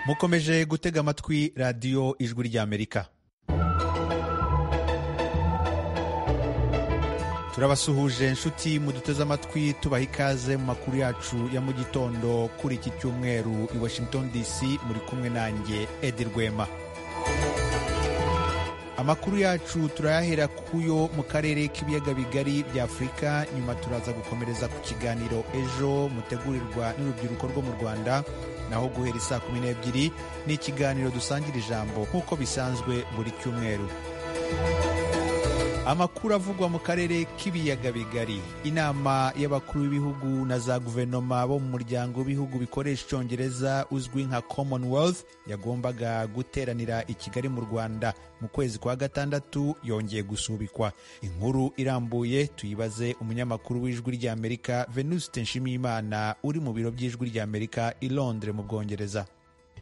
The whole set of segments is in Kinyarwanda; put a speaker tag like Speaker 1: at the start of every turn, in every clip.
Speaker 1: mukomeje gutega amatwi radiyo ijwi ry'amerika turabasuhuje inshuti muduteze amatwi tubaha ikaze mu makuru yacu ya mu gitondo kuri iki cyumweru i washington dc muri kumwe nanjye edi rwema amakuru yacu turayahera kuyo mu karere k'ibiyaga bigari bya afurika nyuma turaza gukomereza ku kiganiro ejo mutegurirwa n'urubyiruko rwo mu rwanda naho guhera isaa kumi n'ebyiri ni ikiganiro dusangira ijambo nk'uko bisanzwe buri cyumweru amakuru avugwa mu karere k'ibiyaga bigari inama y'abakuru b'ibihugu na za guverinoma bo mu muryango w'ibihugu bikoresha icyongereza uzwi nka commonwealth yagombaga guteranira i kigali mu rwanda mu kwezi kwa gatandatu yongeye gusubikwa inkuru irambuye tuyibaze umunyamakuru w'ijwi ry'amerika venuste nshimiyimana uri mu biro by'ijwi ry'amerika i londres mu bwongereza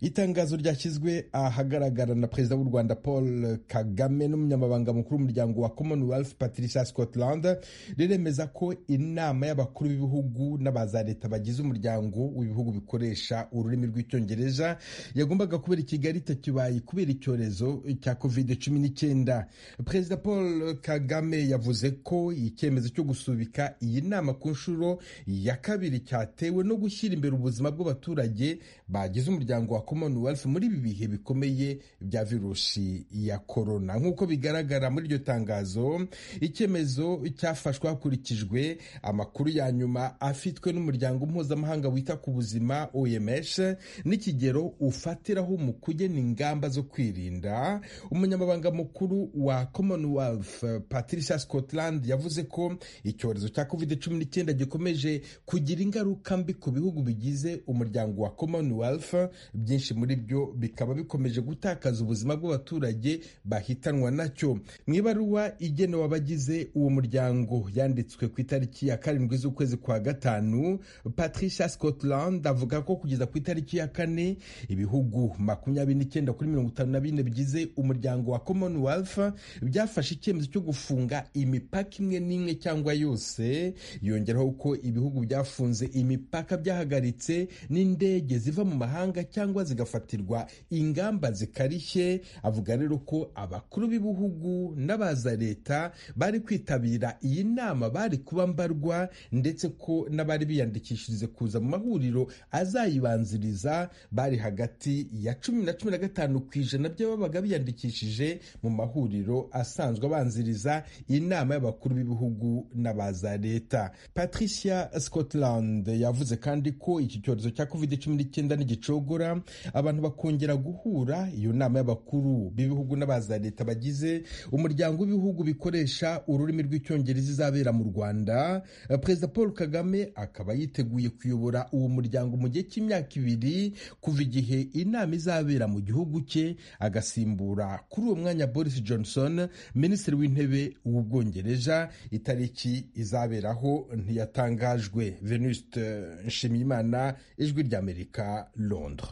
Speaker 2: itangazo ryashyizwe ahagaragara na perezida w'u rwanda paul kagame n'umunyamabanga mukuru w'umuryango wa commonwealth patricia scotland riremeza ko inama y'abakuru b'ibihugu n'aba za leta bagize umuryango w'ibihugu bikoresha ururimi rw'icyongereza yagombaga kubera i kigali itakibaye kubera icyorezo cya covid cumi n'icyenda perezida paul kagame yavuze ko icyemezo cyo gusubika iyi nama ku nshuro ya kabiri cyatewe no gushyira imbere ubuzima bw'abaturage bagize umuryango wa commonwealth muri ibi bihe bikomeye bya virusi ya korona nk'uko bigaragara muri iryo tangazo icyemezo cyafashwe hakurikijwe amakuru ya nyuma afitwe n'umuryango mpuzamahanga wita ku buzima oms n'ikigero ufatiraho mu kugena ingamba zo kwirinda umunyamabanga mukuru wa commonwealth patricia scotland yavuze ko icyorezo cya covid 19 gikomeje kugira ingaruka mbi ku bihugu bigize umuryango wa commonwealth byinshi muri byo bikaba bikomeje gutakaza ubuzima bw'abaturage bahitanwa nacyo mu ibaruwa igenewe abagize uwo muryango yanditswe ku itariki ya karindwi z'ukwezi kwa gatanu patricia scotland avuga ko kugeza ku itariki ya kane ibihugu makumyabiri n'icyenda kuri mirongo itanu na bine bigize umuryango wa commonwealth byafashe icyemezo cyo gufunga imipaka imwe n'imwe cyangwa yose yongeraho ko ibihugu byafunze imipaka byahagaritse n'indege ziva mu mahanga cyangwa zigafatirwa ingamba zikarishye avuga rero ko abakuru b'ibihugu n'abaza leta bari kwitabira iyi nama bari kuba mbarwa ndetse ko n'abari biyandikishirize kuza mu mahuriro azayibanziriza bari hagati ya cumi na cumi na gatanu ku ijana by'ababaga biyandikishije mu mahuriro asanzwe abanziriza inama y'abakuru b'ibihugu n'abaza leta patricia scotland yavuze kandi ko iki cyorezo cya covid cumi n'icyenda n'igicogora abantu bakongera guhura iyo nama y'abakuru b'ibihugu n'abaza leta bagize umuryango w'ibihugu bikoresha ururimi rw'icyongereza izabera mu rwanda perezida paul kagame akaba yiteguye kuyobora uwo muryango mu gihe cy'imyaka ibiri kuva igihe inama izabera mu gihugu cye agasimbura kuri uwo mwanya boris johnson minisitiri w'intebe w'ubwongereza itariki izaberaho ntiyatangajwe venuste nshimiyimana ijwi ry'amerika londres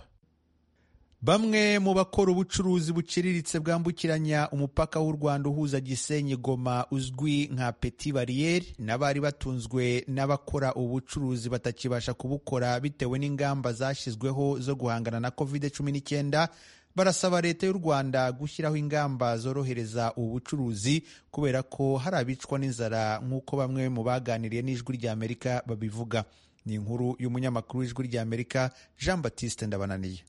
Speaker 1: Bamwe mu bakora ubucuruzi buciriritse bwambukiranya umupaka w'u Rwanda uhuza Gisenyi Goma uzwi nka Petit Barriere n'abari batunzwe n'abakora ubucuruzi batakibasha kubukora bitewe n'ingamba zashyizweho zo guhangana na COVID-19 barasaba leta y'u Rwanda gushyiraho ingamba zorohereza ubu bucuruzi kubera ko hari abicwa n'inzara nk'uko bamwe mu baganiriye n'ijwi ry'Amerika babivuga ni inkuru y'umunyamakuru w'ijwi ry'Amerika Jean Baptiste Ndabananiye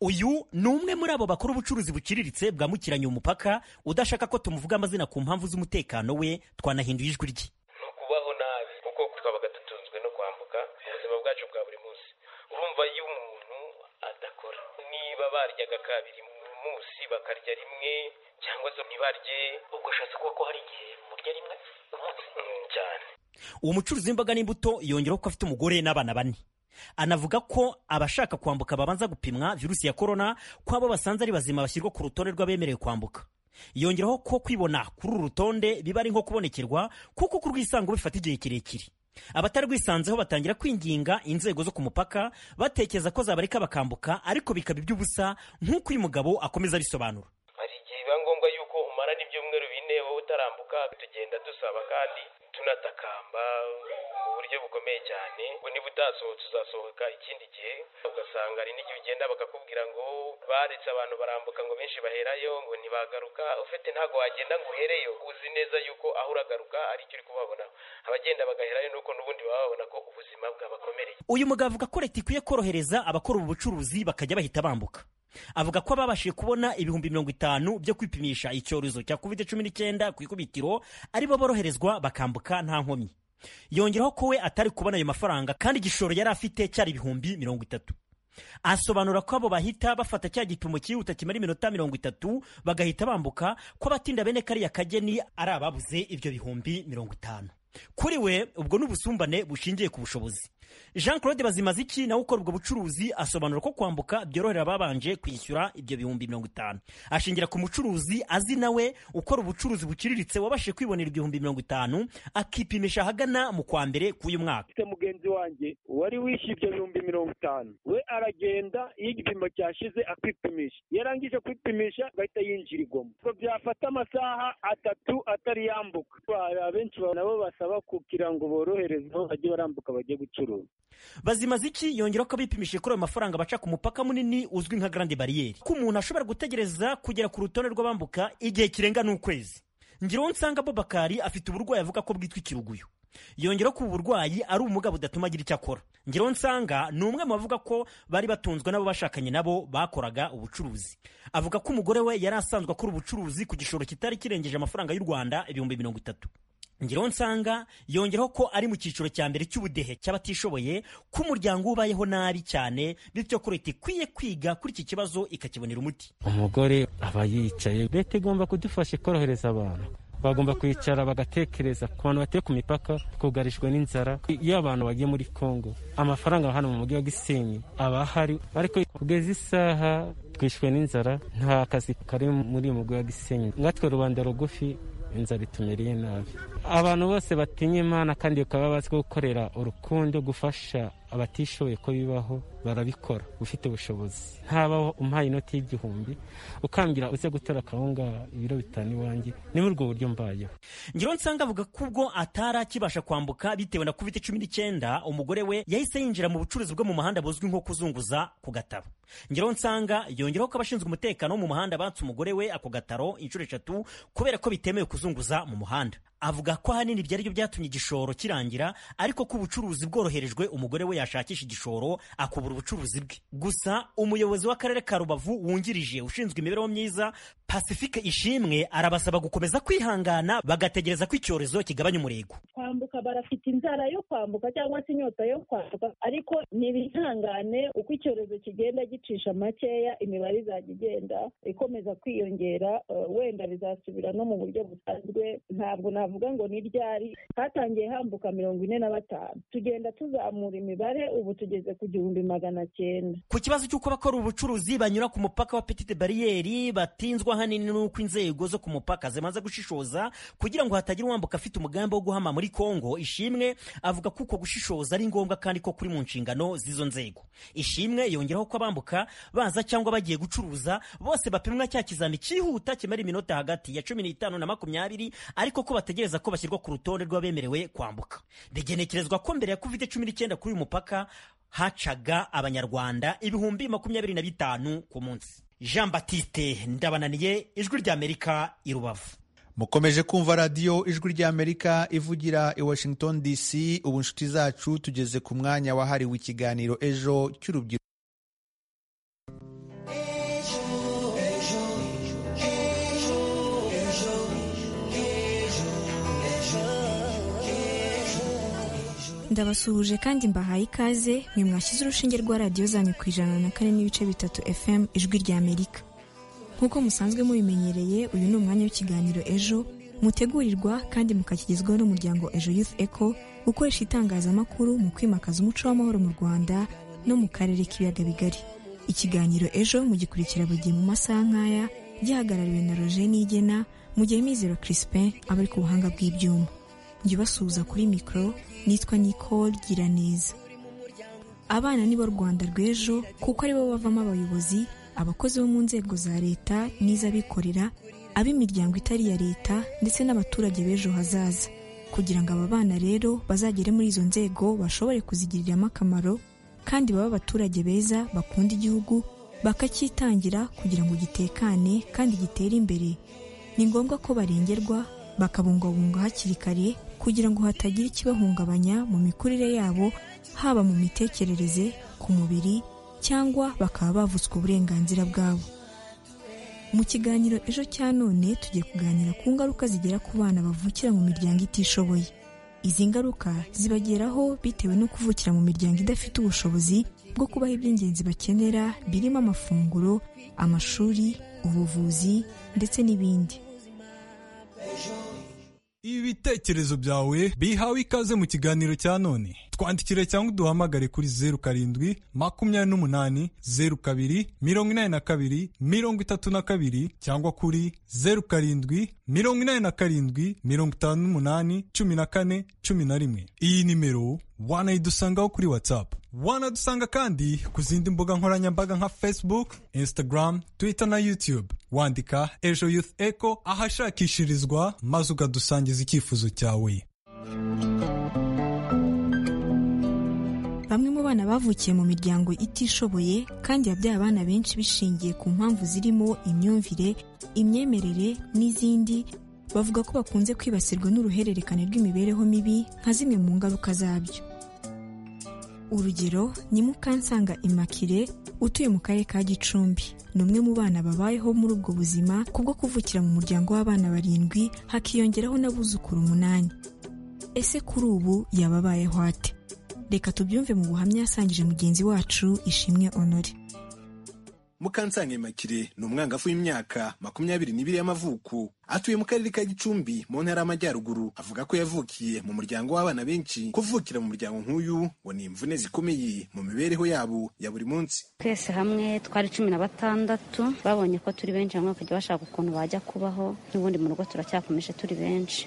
Speaker 3: uyu ni umwe muri abo bakora ubucuruzi buciriritse bwambukiranya umupaka udashaka ko tumuvuga amazina ku mpamvu z'umutekano we twanahinduye ijwi rye
Speaker 4: ni ukubaho nabi kuko twabaga dutunzwe no kwambuka mu buzima bwacu bwa buri munsi urumva iyo umuntu adakora niba baryaga kabiri mu munsi bakarya rimwe cyangwa se ntibarye ubwo ushatse kuba ko hari igihe murya rimwe ku munsi cyane
Speaker 3: uwo mucuruzi w'imboga n'imbuto yongeraho ko afite umugore n'abana bane anavuga ko abashaka kwambuka babanza gupimwa virusi ya korona ko abo basanze ari bazima bashyirwa ku rutonde rw'abemerewe kwambuka yongeraho ko kwibona kuri uru rutonde biba ari nko kubonekerwa kuko kurwisango bifata igihe kirekire abatarwisanzeho batangira kwinginga inzego zo ku mupaka batekereza ko zabareka bakambuka ariko bikaba iby'ubusa nk'uko uyu mugabo akomeza abisobanura
Speaker 4: hari igihe biba ngombwa yuko umara n'ibyumweru bine wowe utarambuka tugenda dusaba kandi tunatakamba mu buryo bukomeye cyane ngo niba utasohotse uzasohoka ikindi gihe ugasanga hari n'igihe ugenda bakakubwira ngo baretse abantu barambuka ngo benshi baherayo ngo ntibagaruka ufite ntabwo wagenda ngo uhereyo uzi neza yuko aho uragaruka ari icyo uri kubabona abagenda bagaherayo nuko n'ubundi baba babona ko ubuzima bwabakomereye
Speaker 3: uyu mugabo avuga ko leta ikwiye korohereza abakora ubu bucuruzi bakajya bahita bambuka avuga ko ababashije kubona ibihumbi mirongo itanu byo kwipimisha icyorezo cya covid cumi n'icyenda ku ikubitiro aribo boroherezwa bakambuka nta nkomyi yongeraho ko we atari kubona ayo mafaranga kandi igishoro yari afite cyari ibihumbi mirongo itatu asobanura ko abo bahita bafata cya gipimo cyihuta kimara iminota mirongo itatu bagahita bambuka ko abatinda bene kariya kageni ari ababuze ibyo bihumbi mirongo itanu kuri we ubwo ni ubusumbane bushingiye ku bushobozi jean claude bazimaziki nawe ukora ubwo bucuruzi asobanura ko kwambuka byorohera ababanje kwishyura ibyo bihumbi mirongo itanu ashingira ku mucuruzi azi nawe ukora ubucuruzi buciriritse wabashije kwibonera ibihumbi mirongo itanu akipimisha ahagana mu kwa mbere k'uyu mwaka
Speaker 5: afite mugenzi wanjye wari wishyuye ibyo bihumbi mirongo itanu we aragenda iyo igipimo cyashize akipimisha yarangije kwipimisha agahita yinjirirwamo ngo byafata amasaha atatu atari yambuka Hari abenshi nabo basaba kugira ngo borohereze aho bajye barambuka bajye gucuruza
Speaker 3: bazimaziki yongera ko abipimishije kuri ayo mafaranga baca ku mupaka munini uzwi nka garande bariyeri ko umuntu ashobora gutegereza kugera ku rutonde rw'abambuka igihe kirenga n'ukwezi ngiraho nsanga bobakari afite uburwayi avuga ko bwitwa ikiruguyo yongera ko ubu burwayi ari ubumuga budatuma agira icyo akora ngiraho nsanga ni umwe mu bavuga ko bari batunzwe n'abo bashakanye nabo bakoraga ubucuruzi avuga ko umugore we yari asanzwe akora ubucuruzi ku gishoro kitari kirengeje amafaranga y'u rwanda ibihumbi mirongo itatu ngiraho nsanga yongeraho ko ari mu cyiciro cya mbere cy'ubudehe cy'abatishoboye ko umuryango ubayeho nabi cyane bityo ko leta ikwiye kwiga kuri iki kibazo ikakibonera umuti
Speaker 6: umugore aba yicaye leta igomba kudufasha ikorohereza abantu bagomba kwicara bagatekereza ku bantu batuye ku mipaka twugarijwe n'inzara iyo abantu bagiye muri congo amafaranga hano mu mujyi wa gisenyi aba ahari ariko kugeza isaha twishwe n'inzara nta kazi kari muri uyu mujyi wa gisenyi nkatwe rubanda rugufi inzara itumereye nabi abantu bose batinya imana kandi bakaba bazi gukorera urukundo gufasha abatishoboye ko bibaho barabikora ufite ubushobozi ntabaho umpaye inoti y'igihumbi ukambwira uze gutora akawunga ibiro bitanu iwanjye ni muri ubwo buryo mbayeho
Speaker 3: ngiro nsanga avuga ko ubwo atari akibasha kwambuka bitewe na covid cumi n'icyenda umugore we yahise yinjira mu bucuruzi bwo mu muhanda buzwi nko kuzunguza ku gataro ngiro nsanga yongeraho ko abashinzwe umutekano wo mu muhanda batse umugore we ako gataro inshuro eshatu kubera ko bitemewe kuzunguza mu muhanda avuga ko ahanini ibyo aribyo byatumye igishoro kirangira ariko ko ubucuruzi bworoherejwe umugore we yashakisha igishoro akubura ubucuruzi bwe gusa umuyobozi w'akarere ka rubavu wungirije ushinzwe imibereho myiza pacifique ishimwe arabasaba gukomeza kwihangana bagategereza ko icyorezo kigabanya umurego
Speaker 7: kwambuka barafite inzara yo kwambuka cyangwa se inyota yo kwambuka ariko ntibihangane uko icyorezo kigenda gicisha makeya imibare izajya igenda ikomeza kwiyongera wenda bizasubira no mu buryo busanzwe ntabwo navuga ngo ni ryari hatangiye hambuka mirongo ine na batanu tugenda tuzamura imibare ubu tugeze ku gihumbi magana cyenda
Speaker 3: ku kibazo cy'uko abakora ubucuruzi banyura ku mupaka wa petite bariyeri batinzwa ahanini n'uko inzego zo ku mupaka zimaze gushishoza kugira ngo hatagira uwambuka afite umugambi wo guhama muri kongo ishimwe avuga ko uko gushishoza ari ngombwa kandi ko kuri mu nshingano z'izo nzego ishimwe yongeraho ko abambuka baza cyangwa bagiye gucuruza bose bapimwa cya kizami cyihuta kimara iminota hagati ya cumi n'itanu na makumyabiri ariko ko bategereza ko bashyirwa ku rutonde rw'abemerewe kwambuka bigenekerezwa ko mbere ya covid cumi n'icyenda kuri uyu mupaka hacaga abanyarwanda ibihumbi makumyabiri na bitanu ku munsi jean batiste ndabananiye ijwi ry'amerika i rubavu
Speaker 1: mukomeje kumva radiyo ijwi ry'amerika ivugira i washington dc ubu inshuti zacu tugeze ku mwanya wahariwe ikiganiro ejo cy'urubyiruko
Speaker 8: ndabasuhuje kandi mbahaye ikaze mwe mwashyize urushinge rwa radiyo zanyu ku ijana na kane n'ibice bitatu fm ijwi rya amerika nk'uko musanzwe mubimenyereye uyu ni umwanya w'ikiganiro ejo mutegurirwa kandi mukakigezwaho n'umuryango ejo youth eco ukoresha itangazamakuru mu kwimakaza umuco w'amahoro mu rwanda no mu karere k'ibiyaga bigari ikiganiro ejo mugikurikira buri gihe mu masaha nk'aya gihagarariwe na roger nigena mu gihe mizero crispin aba ari ku buhanga bw'ibyuma njye ubasuhuza kuri mikoro nitwa Nicole Giraneza abana ni bo Rwanda rw'ejo kuko aribo bavamo abayobozi abakozi bo mu nzego za leta n'iz'abikorera ab'imiryango itari iya leta ndetse n'abaturage b'ejo hazaza kugira ngo aba bana rero bazagere muri izo nzego bashobore kuzigiriramo akamaro kandi babe abaturage beza bakunda igihugu bakacyitangira kugira ngo gitekane kandi gitere imbere ni ngombwa ko barengerwa bakabungwabungwa hakiri kare kugira ngo hatagira ikibahungabanya mu mikurire yabo haba mu mitekerereze ku mubiri cyangwa bakaba bavutswa uburenganzira bwabo mu kiganiro ejo cya none tugiye kuganira ku ngaruka zigera ku bana bavukira mu miryango itishoboye izi ngaruka zibageraho bitewe no kuvukira mu miryango idafite ubushobozi bwo kubaha iby'ingenzi bakenera birimo amafunguro amashuri ubuvuzi ndetse n'ibindi
Speaker 9: ibitekerezo byawe bihawe ikaze mu kiganiro cya none twandikire cyangwa uduhamagare kuri zeru karindwi makumyabiri n'umunani zeru kabiri mirongo inani na kabiri mirongo itatu na kabiri cyangwa kuri zeru karindwi mirongo inani na karindwi mirongo itanu n'umunani cumi na kane cumi na rimwe iyi nimero wanayidusangaho kuri whatsapp wanadusanga kandi ku zindi mbuga nkoranyambaga nka facebook instagram twitter na youtube wandika ejo youth echo ahashakishirizwa maze ukadusangiza icyifuzo cyawe
Speaker 8: bamwe mu bana bavukiye mu miryango itishoboye kandi yabyaye abana benshi bishingiye ku mpamvu zirimo imyumvire imyemerere n'izindi bavuga ko bakunze kwibasirwa n'uruhererekane rw'imibereho mibi nka zimwe mu ngaruka zabyo urugero ni mukansanga imakire utuye mu karere ka gicumbi ni umwe mu bana babayeho muri ubwo buzima kubwo kuvukira mu muryango w'abana barindwi hakiyongeraho n'abuzukuru umunani ese kuri ubu yaba abayeho ate reka tubyumve mu buhamya yasangije mugenzi wacu ishimwe onore
Speaker 10: mukansanga imakire ni umwangavu w'imyaka makumyabiri n'ibiri y'amavuko atuye mu karere ka gicumbi mu ntara y'amajyaruguru avuga ko yavukiye mu muryango w'abana benshi kuvukira mu muryango nk'uyu ngo ni imvune zikomeye mu mibereho yabo ya buri munsi
Speaker 11: twese hamwe twari cumi na batandatu babonye ko turi benshi hamwe bakajya bashaka ukuntu bajya kubaho n'ubundi mu rugo turacyakomeje turi benshi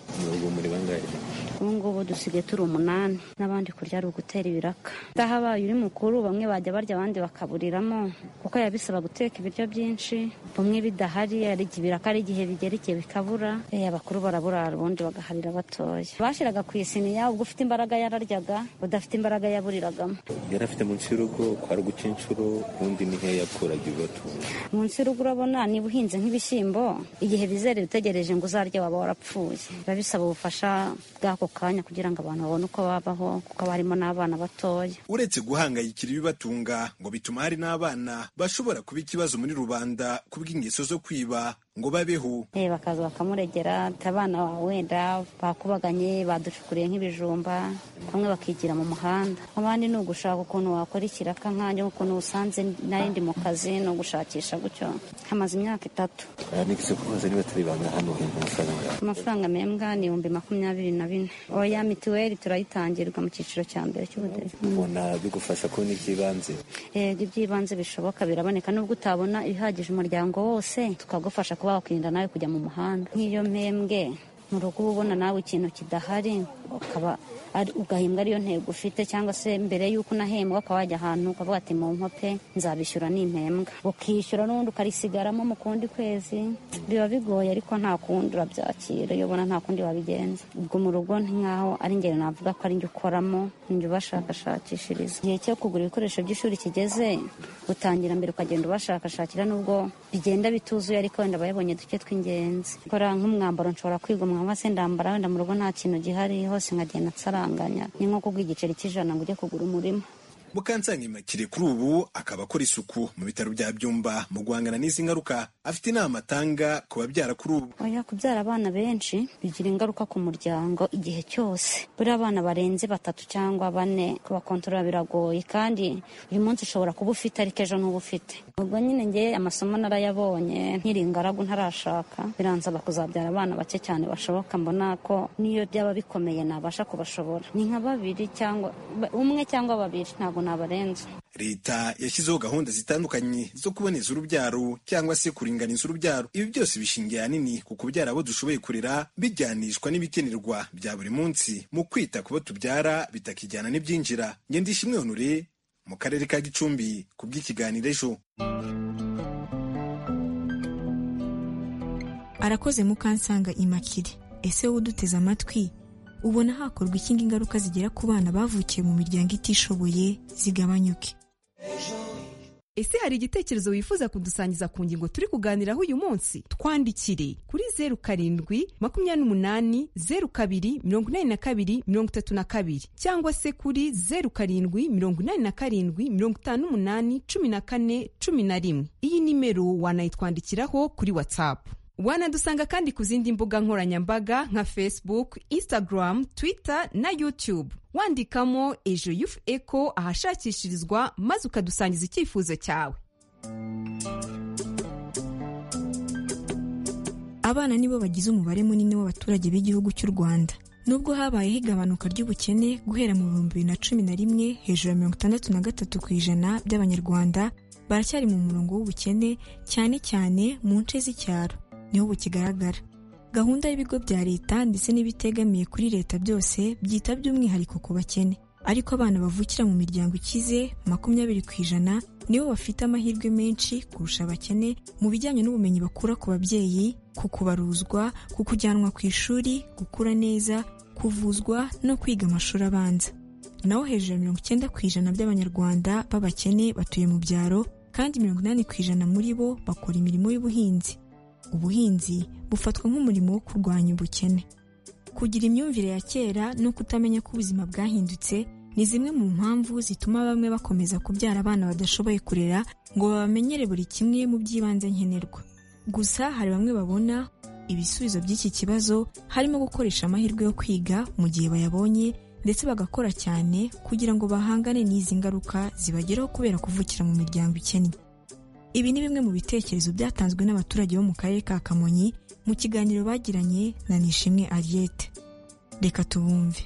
Speaker 11: ubu ngubu dusigaye turi umunani n'abandi kurya ari ugutera ibiraka ndahabaye uri mukuru bamwe bajya barya abandi bakaburiramo kuko yabisaba guteka ibiryo byinshi bumwe bidahari ari ibiraka ari igihe bigera igihe bikabura abakuru baraburara ubundi bagaharira batoya bashyiraga ku isiniya ubwo ufite imbaraga yararyaga udafite imbaraga yaburiragamo
Speaker 12: yari afite munsi y'urugo kwa rugukinshuro ubundi ni heya yakuraga ibibatunga
Speaker 11: munsi y'urugo urabona niba uhinze nk'ibishyimbo igihe bizere bitegereje ngo uzarye waba warapfuye biba bisaba ubufasha bw'ako kanya kugira ngo abantu babone uko babaho kuko haba harimo n'abana batoya
Speaker 10: uretse guhangayikira ibibatunga ngo bituma hari n'abana bashobora kuba ikibazo muri rubanda kubw'ingeso zo kwiba ngo babeho
Speaker 11: bakaza bakamuregera abana wenda bakubaganye baducukuriye nk'ibijumba bamwe bakigira mu muhanda abandi ni ugushaka ukuntu wakora ikiraka nkanjye ukuntu usanze nari ndi mu kazi ni ugushakisha gutyo hamaze imyaka itatu amafaranga membwa ni ibihumbi makumyabiri na bine oya mituweli turayitangirwa mu cyiciro cya mbere cy'ubudehe
Speaker 12: ubona bigufasha kubona iby'ibanze
Speaker 11: yego iby'ibanze bishoboka biraboneka n'ubwo utabona ibihagije umuryango wose tukagufasha kuba wakwirinda nawe kujya mu muhanda nk'iyo mpembwe mu rugo uba ubona nawe ikintu kidahari ukaba ugahimbwa ariyo ntego ufite cyangwa se mbere y'uko unahembwa ukaba wajya ahantu ukavuga ati mu nkope nzabishyura n'impembwa ukishyura n'ubundi ukarisigaramo mu kundi kwezi biba bigoye ariko nta kundi urabyakira iyo ubona nta kundi wabigenza ubwo mu rugo nk'aho ari ingero navuga ko ari njye ukoramo njye ubashakashakishiriza igihe cyo kugura ibikoresho by'ishuri kigeze utangira mbere ukagenda ubashakashakira n'ubwo bigenda bituzuye ariko wenda bayabonye duke tw'ingenzi gukora nk'umwambaro nshobora kwiga umwambaro se ndambara wenda mu rugo nta kintu gihari hose nkagenda nsara ni nko kubwa igiceri cy'ijana ngo ujye kugura umurima
Speaker 10: mukansanga imakire kuri ubu akaba akora isuku mu bitaro bya byumba mu guhangana n'izi ngaruka afite inama atanga ku babyara kuri ubu
Speaker 11: oya kubyara abana benshi bigira ingaruka ku muryango igihe cyose buriya abana barenze batatu cyangwa bane kubakontorora biragoye kandi uyu munsi ushobora kuba ufite ariko ejo ntuba ufite ubwo nyine ngewe amasomo narayabonye nkiri ingaragu ntarashaka biransaba kuzabyara abana bake cyane bashoboka mbona ko n'iyo byaba bikomeye nabasha kubashobora ni nka babiri cyangwa umwe cyangwa babiri ntabwo nabarenza
Speaker 10: leta yashyizeho gahunda zitandukanye zo kuboneza urubyaro cyangwa se kuringaniza urubyaro ibi byose bishingiye ahanini ku kubyara abo dushoboye kurera bijyanishwa n'ibikenerwa bya buri munsi mu kwita ku bo tubyara bitakijyana n'ibyinjira ngenda ishimwe honore mu karere ka gicumbi ku bw'ikiganiro ejo
Speaker 8: arakoze mukansanga imakire ese wowe uduteze amatwi ubona hakorwa ikindi ingaruka zigera ku bana bavukiye mu miryango itishoboye zigabanyuke
Speaker 13: ese hari igitekerezo wifuza kudusangiza ku ngingo turi kuganiraho uyu munsi twandikire kuri zeru karindwi makumyabiri n'umunani zeru kabiri mirongo inani na kabiri mirongo itatu na kabiri cyangwa se kuri zeru karindwi mirongo inani na karindwi mirongo itanu n'umunani cumi na kane cumi na rimwe iyi nimero wanayitwandikiraho kuri watsapu wanadusanga kandi ku zindi mbuga nkoranyambaga nka facebook instagram twitter na youtube wandikamo ejo yufu eko ahashakishirizwa maze ukadusangiza icyifuzo cyawe
Speaker 8: abana nibo bagize umubare munini w'abaturage b'igihugu cy'u rwanda nubwo habayeho igabanuka ry'ubukene guhera mu bihumbi bibiri na cumi na rimwe hejuru ya mirongo itandatu na gatatu ku ijana by'abanyarwanda baracyari mu murongo w'ubukene cyane cyane mu nce z'icyaro niho bukigaragara gahunda y'ibigo bya leta ndetse n'ibitegamiye kuri leta byose byita by'umwihariko ku bakene ariko abana bavukira mu miryango ikize makumyabiri ku ijana nibo bafite amahirwe menshi kurusha abakene mu bijyanye n'ubumenyi bakura ku babyeyi ku kubaruzwa ku kujyanwa ku ishuri gukura neza kuvuzwa no kwiga amashuri abanza naho hejuru ya mirongo icyenda ku ijana by'abanyarwanda b'abakene batuye mu byaro kandi mirongo inani ku ijana muri bo bakora imirimo y'ubuhinzi ubuhinzi bufatwa nk'umurimo wo kurwanya ubukene kugira imyumvire ya kera no kutamenya ko ubuzima bwahindutse ni zimwe mu mpamvu zituma bamwe bakomeza kubyara abana badashoboye kurera ngo babamenyere buri kimwe mu by'ibanze nkenerwa gusa hari bamwe babona ibisubizo by'iki kibazo harimo gukoresha amahirwe yo kwiga mu gihe bayabonye ndetse bagakora cyane kugira ngo bahangane n'izi ngaruka zibageraho kubera kuvukira mu miryango ikennye ibi ni bimwe mu bitekerezo byatanzwe n'abaturage bo mu karere ka kamonyi mu kiganiro bagiranye na nishimwe ariete reka tubumve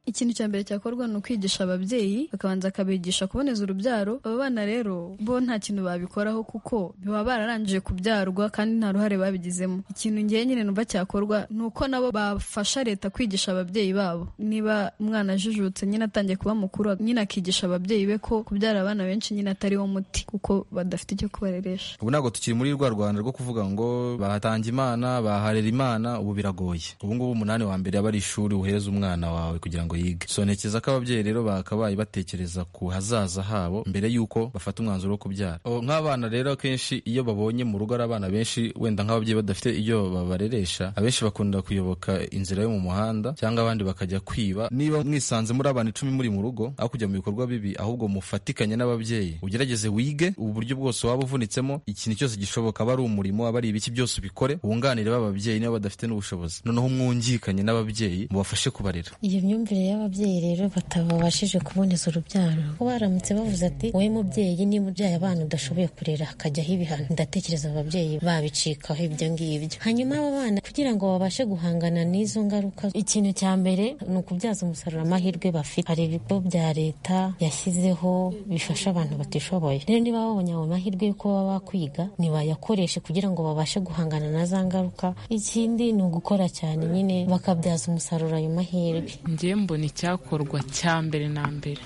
Speaker 14: ikintu cya mbere cyakorwa ni ukwigisha ababyeyi bakabanza akabigisha kuboneza urubyaro aba bana rero bo nta kintu babikoraho kuko baba bararangije kubyarwa kandi nta ruhare babigizemo ikintu ngewe nyine numva cyakorwa ni uko nabo bafasha leta kwigisha ababyeyi babo niba umwana ajijutse nyine atangiye kuba mukuru nyine akigisha ababyeyi be ko kubyara abana benshi nyine atari wo muti kuko badafite icyo kubareresha
Speaker 15: ubu ntabwo tukiri muri rwa rwanda rwo kuvuga ngo bahatanga imana baharera imana ubu biragoye ubu ngubu umunani wa mbere aba ari ishuri wohereza umwana wawe kugira ngo yige so ntekereza ko ababyeyi rero bakabaye batekereza ku hazaza habo mbere y'uko bafata umwanzuro wo kubyara nk'abana rero akenshi iyo babonye mu rugo ari abana benshi wenda nk'ababyeyi badafite ibyo babareresha abenshi bakunda kuyoboka inzira yo mu muhanda cyangwa abandi bakajya kwiba niba mwisanze muri abantu icumi muri mu rugo aho kujya mu bikorwa bibi ahubwo mufatikanye n'ababyeyi ugerageze wige ubu buryo bwose waba uvunitsemo ikintu cyose gishoboka aba ari umurimo aba ari ibiki byose ubikore wunganire b'ababyeyi niba badafite n'ubushobozi noneho mwungikanye n'ababyeyi mubafashe kubarera
Speaker 16: iyo myumvire y'ababyeyi rero batabashije kuboneza urubyaro kuko baramutse bavuze ati wowe mubyeyi niba ubyaye abana udashoboye kurera hakajyaho ibihano ndatekereza ababyeyi babicikaho ibyo ngibyo hanyuma aba bana kugira ngo babashe guhangana n'izo ngaruka ikintu cya mbere ni ukubyaza umusaruro amahirwe bafite hari ibigo bya leta yashyizeho bifasha abantu batishoboye rero niba babonye ayo mahirwe y'uko baba bakwiga ntibayakoreshe kugira ngo babashe guhangana na za ngaruka ikindi ni ugukora cyane nyine bakabyaza umusaruro ayo mahirwe
Speaker 17: mbona icyakorwa cya mbere na mbere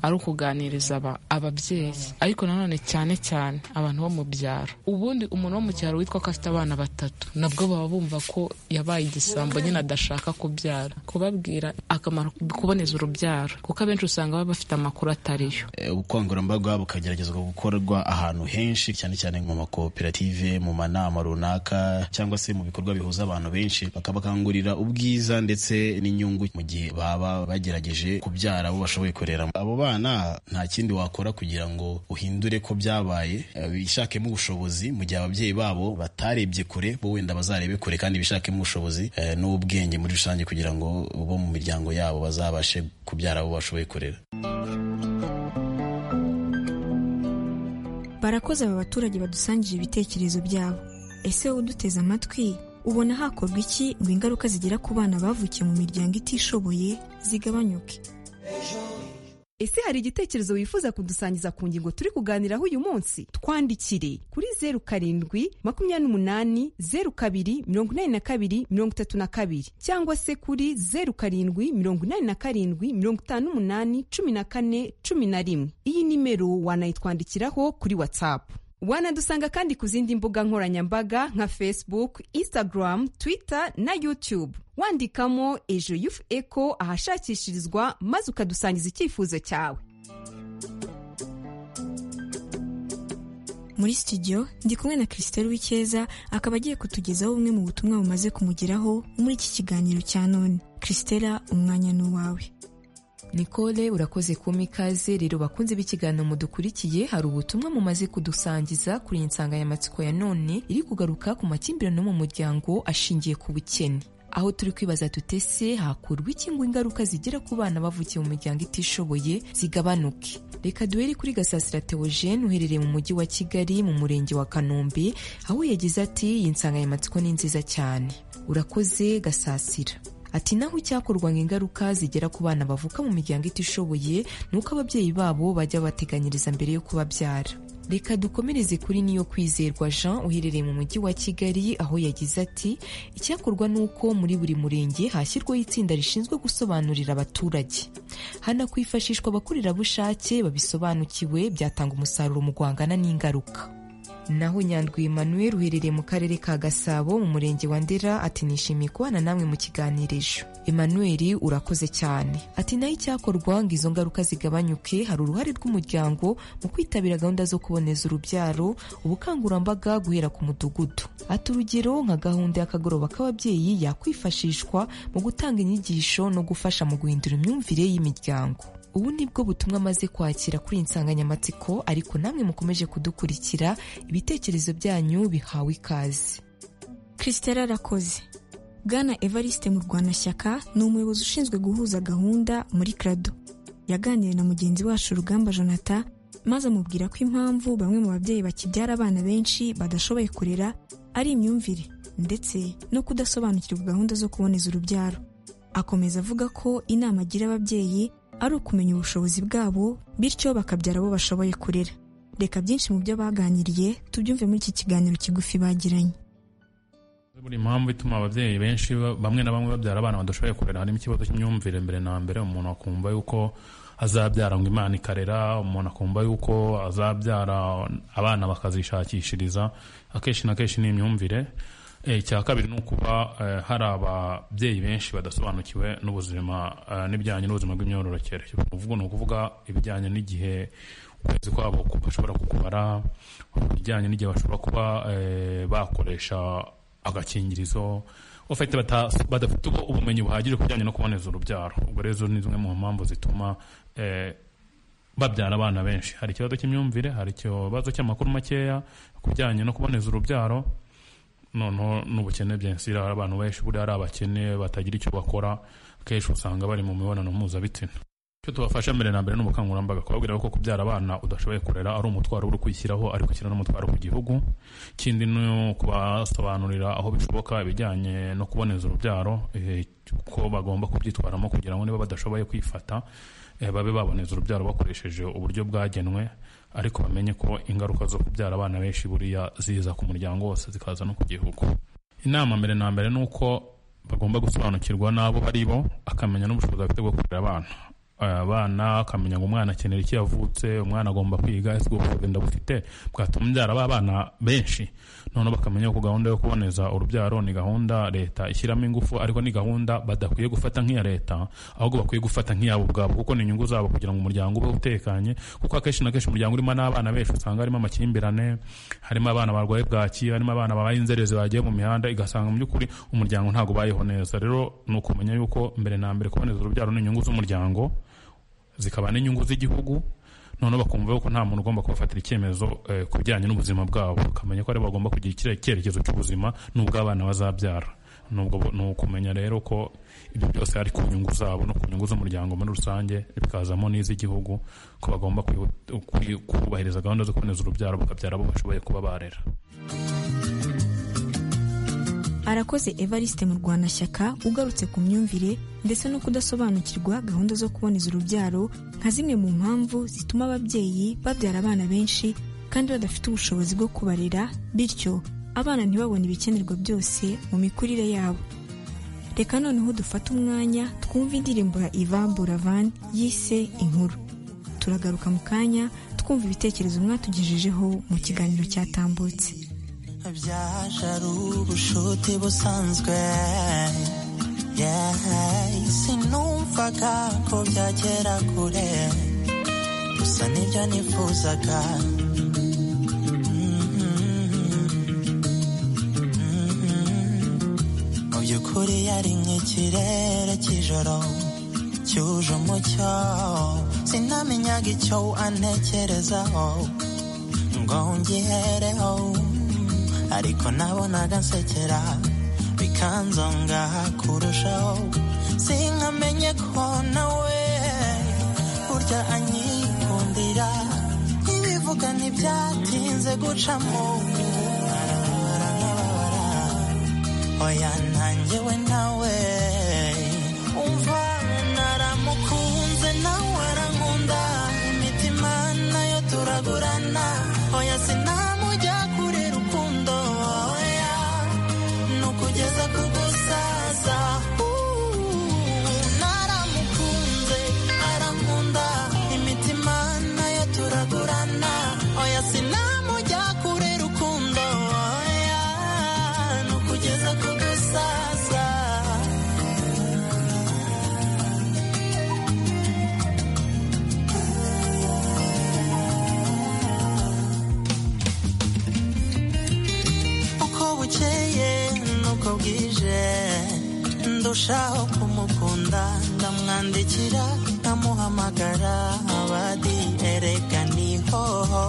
Speaker 17: ari ukuganiriza ababyeyi ariko nanone cyane cyane abantu bo mu byaro ubundi umuntu wo mu cyaro witwa ko afite abana batatu nabwo baba bumva ko yabaye igisambo nyine adashaka kubyara kubabwira akamaro kuboneza urubyaro kuko abenshi usanga baba bafite amakuru atariyo
Speaker 18: ubukangurambaga bukageragezwa gukorwa ahantu henshi cyane cyane mu makoperative mu manama runaka cyangwa se mu bikorwa bihuza abantu benshi bakabakangurira ubwiza ndetse n'inyungu mu gihe baba bagerageje kubyara abo bashoboye kurera abo bana nta kindi wakora kugira ngo uhindure ko byabaye bishakemo ubushobozi mu gihe ababyeyi babo batarebye kure bo wenda bazarebe kure kandi bishakemo ubushobozi n'ubwenge muri rusange kugira ngo bo mu miryango yabo bazabashe kubyara abo bashoboye kurera
Speaker 8: barakoze aba baturage badusangije ibitekerezo byabo ese wowe uduteze amatwi ubona hakorwa iki ngo ingaruka zigera ku bana bavukiye mu miryango itishoboye zigabanyuke
Speaker 13: ese hari igitekerezo wifuza kudusangiza ku ngingo turi kuganiraho uyu munsi twandikire kuri zeru karindwi makumyabiri n'umunani zeru kabiri mirongo inani na kabiri mirongo itatu na kabiri cyangwa se kuri zeru karindwi mirongo inani na karindwi mirongo itanu n'umunani cumi na kane cumi na rimwe iyi nimero wanayitwandikiraho kuri watsapu wanadusanga kandi ku zindi mbuga nkoranyambaga nka facebook instagram twitter na youtube wandikamo ejo yufu eko ahashakishirizwa maze ukadusangiza icyifuzo cyawe
Speaker 8: muri studio ndi kumwe na christelle w'icyeza akaba agiye kutugezaho bumwe mu butumwa bumaze kumugeraho muri iki kiganiro cya none christelle umwanya ni uwawe
Speaker 19: Nicole urakoze kuma ikaze rero bakunze b'ikiganiro mudukurikiye hari ubutumwa mumaze kudusangiza kuri iyi nsanganyamatsiko ya none iri kugaruka ku makimbirane yo mu muryango ashingiye ku bukene aho turi kwibaza tutese hakurwa iki ngo ingaruka zigera ku bana bavukiye mu miryango itishoboye zigabanuke reka duhere kuri gasasira theogene uherereye mu mujyi wa kigali mu murenge wa kanombe aho yagize ati iyi nsanganyamatsiko ni nziza cyane urakoze gasasira ati naho icyakorwa ngo ingaruka zigera ku bana bavuka mu miryango itishoboye ni uko ababyeyi babo bajya bateganyiriza mbere yo kubabyara reka dukomereze kuri niyo kwizerwa jean uherereye mu mujyi wa kigali aho yagize ati icyakorwa ni uko muri buri murenge hashyirwaho itsinda rishinzwe gusobanurira abaturage hanakwifashishwa abakorerabushake babisobanukiwe byatanga umusaruro mu guhangana n'ingaruka naho nyandwi Emmanuel uherereye mu karere ka gasabo mu murenge wa ndera ati nishimiye kubana namwe mu kiganiro ejo Emmanuel urakoze cyane ati naho icyakorwa ngo izo ngaruka zigabanyuke hari uruhare rw'umuryango mu kwitabira gahunda zo kuboneza urubyaro ubukangurambaga guhera ku mudugudu ati urugero nka gahunda y'akagoroba k'ababyeyi yakwifashishwa mu gutanga inyigisho no gufasha mu guhindura imyumvire y'imiryango ubu ni bwo butumwa amaze kwakira kuri iyi nsanganyamatsiko ariko namwe mukomeje kudukurikira ibitekerezo byanyu bihawe ikaze
Speaker 8: christelle arakoze bwana evariste mu rwanashyaka ni umuyobozi ushinzwe guhuza gahunda muri krado yaganiriye na mugenzi wacu rugamba jonathan maze amubwira ko impamvu bamwe mu babyeyi bakibyara abana benshi badashoboye kurera ari imyumvire ndetse no kudasobanukirwa gahunda zo kuboneza urubyaro akomeza avuga ko inama agira ababyeyi ari ukumenya ubushobozi bwabo bityo bakabyara abo bashoboye kurera reka byinshi mu byo baganiriye tubyumve muri iki kiganiro kigufi bagiranye
Speaker 20: buri mpamvu ituma ababyeyi benshi bamwe na bamwe babyara abana badashoboye kurera harimo ikibazo cy'imyumvire mbere na mbere umuntu akumva yuko azabyara ngo imana ikarera umuntu akumva yuko azabyara abana bakazishakishiriza akenshi na kenshi ni imyumvire icya kabiri ni ukuba hari ababyeyi benshi badasobanukiwe n'ubuzima n'ibijyanye n'ubuzima bw'imyororokere uvuga ni ukuvuga ibijyanye n'igihe ukwezi kwabo bashobora kukubara ibijyanye n'igihe bashobora kuba bakoresha agakingirizo badafite ubumenyi buhagije ku bijyanye no kuboneza urubyaro ubwo rero ni zimwe mu mpamvu zituma babyara abana benshi hari ikibazo cy'imyumvire hari ikibazo cy'amakuru makeya ku bijyanye no kuboneza urubyaro noneho n'ubukene byensi hari abantu benshi buriya ari abakene batagira icyo bakora akenshi usanga bari mu mibonano mpuzabitsina icyo tubafasha mbere na mbere ni ubukangurambaga kubabwira ko kubyara abana udashoboye kurera ari umutwaro uri kwishyiraho ariko ukiri n'umutwaro ku gihugu ikindi ni kubasobanurira aho bishoboka ibijyanye no kuboneza urubyaro ko bagomba kubyitwaramo kugira ngo niba badashoboye kwifata babe baboneza urubyaro bakoresheje uburyo bwagenwe ariko bamenye ko ingaruka zo kubyara abana benshi buriya ziza ku muryango wose zikaza no ku gihugu inama mbere na mbere ni uko bagomba gusobanukirwa n'abo bari bo akamenya n'ubushobozi afite bwo kurera abana abana akamenya ngo umwana akenera iki yavutse umwana agomba kwiga ese ubwo bushobozi bufite bwatuma umbyara b'abana benshi noneho bakamenya ko gahunda yo kuboneza urubyaro ni gahunda leta ishyiramo ingufu ariko ni gahunda badakwiye gufata nk'iya leta ahubwo bakwiye gufata nk'iyabo ubwabo kuko ni inyungu zabo kugira ngo umuryango ube utekanye kuko akenshi na kenshi umuryango urimo n'abana benshi usanga harimo amakimbirane harimo abana barwaye bwaki harimo abana babaye inzererezi bagiye mu mihanda igasanga mu by'ukuri umuryango ntabwo ubayeho neza rero ni ukumenya yuko mbere na mbere kuboneza urubyaro ni inyungu z'umuryango zikaba n'inyungu z'igihugu noneho bakumva ko nta muntu ugomba kubafatira icyemezo ku bijyanye n'ubuzima bwabo bakamenya ko aribo bagomba kugira icyerekezo cy'ubuzima n'ubw'abana bazabyara ni ukumenya rero ko ibyo byose ari ku nyungu zabo no ku nyungu z'umuryango muri rusange bikazamo n'iz'igihugu ko bagomba kubahiriza gahunda zo kuboneza urubyaro bakabyara abo bashoboye kuba barera
Speaker 8: arakoze evariste mu rwanashyaka ugarutse ku myumvire ndetse no kudasobanukirwa gahunda zo kuboneza urubyaro nka zimwe mu mpamvu zituma ababyeyi babyara abana benshi kandi badafite ubushobozi bwo kubarera bityo abana ntibabone ibikenerwa byose mu mikurire yabo reka noneho dufate umwanya twumve indirimbo ya ivan buravan yise inkuru turagaruka mu kanya twumva ibitekerezo mwatugejejeho mu kiganiro cyatambutse
Speaker 21: byaje ari ubushuti busanzwe Yeah, sinumvaga ko byagera kure gusa nibyo nifuzaga mu by'ukuri yari nk'ikirere cy'ijoro cyuje umucyo sinamenyaga icyo antekerezaho ngo ngihereho ariko nabonaga nsekera bikanzonga kurushaho sinkamenye ko nawe burya anyikundira ibivuga ntibyatinze gucamo oya ntangewe nawe umva naramukunze nawe arankunda imitima nayo turagurana oya sinamujya kure rukundo oya nukugeza ku gusaza Uuu, naramukunze arankunda imitima nayo turagurana oya sinamujya kure rukundo oya nukugeza ku gusaza uko bukeye nuko bwije ndushaho kumukunda ndamwandikira nkamuhamagara abadi erega nihoho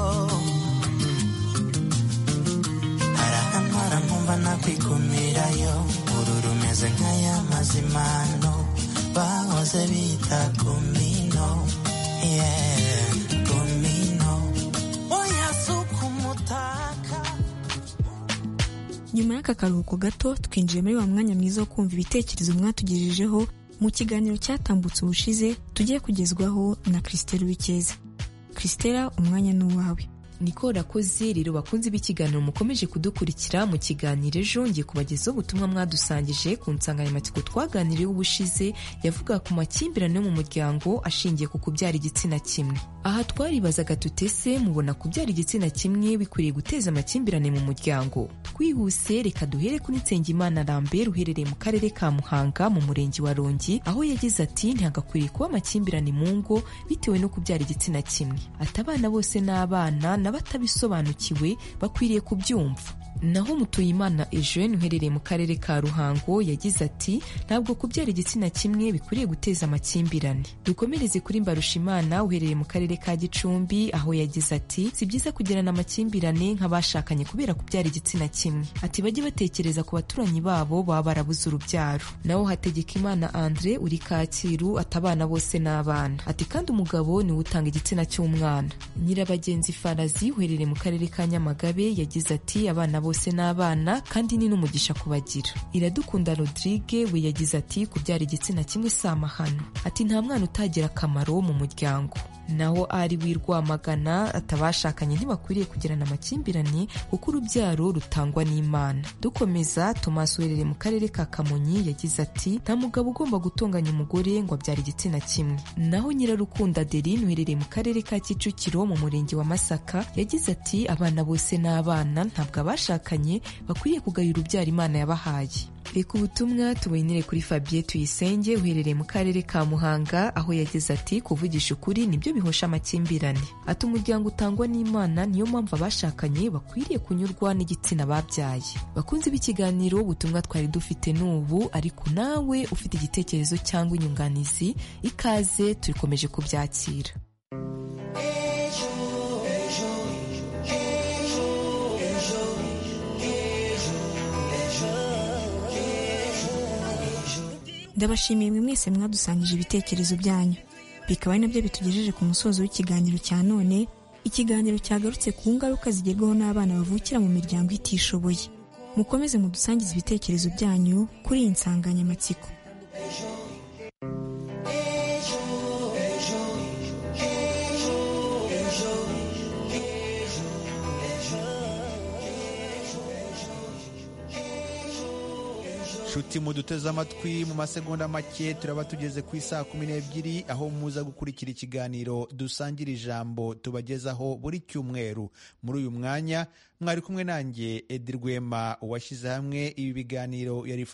Speaker 21: arahantwara nkumva nakwikumirayo uru rumeze nk'aya mazimano bahoze bita kumino yeah, kumino oya suka umutaka
Speaker 8: nyuma y'aka karuhuko gato twinjiye muri wa mwanya mwiza wo kumva ibitekerezo mwatugejejeho mu kiganiro cyatambutse ubushize tugiye kugezwaho na christelle wikeza christelle umwanya ni uwawe
Speaker 19: niko rakoze rero bakunze b'ikiganiro mukomeje kudukurikira mu kiganiro ejo ngiye kubagezaho ubutumwa mwadusangije ku nsanganyamatsiko twaganiriyeho ubushize yavuga ku makimbirane yo mu muryango ashingiye ku kubyara igitsina kimwe aha twaribazaga tutese mubona kubyara igitsina kimwe bikwiriye guteza amakimbirane mu muryango twihuse reka duhere kuri nsengimana lambert uherereye mu karere ka muhanga mu murenge wa rongi aho yagize ati ntihagakwiriye kuba amakimbirane mu ngo bitewe no kubyara igitsina kimwe ati abana bose n'abana n'abatabisobanukiwe bakwiriye kubyumva naho mutuyimana eugene uherereye mu karere ka ruhango yagize ati ntabwo kubyara igitsina kimwe bikwiriye guteza amakimbirane dukomereze kuri mbarushimana uherereye mu karere ka gicumbi aho yagize ati si byiza kugirana amakimbirane nk'abashakanye kubera kubyara igitsina kimwe ati bajye batekereza ku baturanyi babo baba barabuze urubyaro naho hategeka imana andre uri kacyiru ati abana bose n'abana ati kandi umugabo niwe utanga igitsina cy'umwana nyirabagenzi farazi uherereye mu karere ka nyamagabe yagize ati abana bose bose n'abana kandi ni n'umugisha kubagira iradukunda rodrigue we yagize ati kubyara igitsina kimwe si amahano ati nta mwana utagira akamaro mu muryango naho ari wirwamagana atabashakanye ntibakwiriye kugirana amakimbirane kuko urubyaro rutangwa n'imana dukomeza tomasi uherereye mu karere ka kamonyi yagize ati nta mugabo ugomba gutonganya umugore ngo abyara igitsina kimwe naho nyirarukunda adeline uherereye mu karere ka kicukiro mu murenge wa masaka yagize ati abana bose n'abana ntabwo abashakanye bakwiriye kugayura urubyaro imana yabahaye reka ubutumwa tubonere kuri fabien tuyisenge uherereye mu karere ka muhanga aho yagize ati kuvugisha ukuri nibyo bihosha amakimbirane ati umuryango utangwa n'imana niyo mpamvu abashakanye bakwiriye kunyurwa n'igitsina babyaye bakunze b'ikiganiro ubutumwa twari dufite n'ubu ariko nawe ufite igitekerezo cyangwa inyunganizi ikaze turikomeje kubyakira
Speaker 8: ndabashimiye mwe mwese mwadusangije ibitekerezo byanyu bikaba ari nabyo bitugejeje ku musozo w'ikiganiro cya none ikiganiro cyagarutse ku ngaruka zigerwaho n'abana bavukira mu miryango itishoboye mukomeze mudusangize ibitekerezo byanyu kuri iyi nsanganyamatsiko
Speaker 1: nshuti muduteze amatwi mu masegonda make turaba tugeze ku isaha kumi n'ebyiri aho muza gukurikira ikiganiro dusangira ijambo tubagezaho buri cyumweru muri uyu mwanya mwari kumwe nanjye edi rwema uwashyize hamwe ibi biganiro yarifata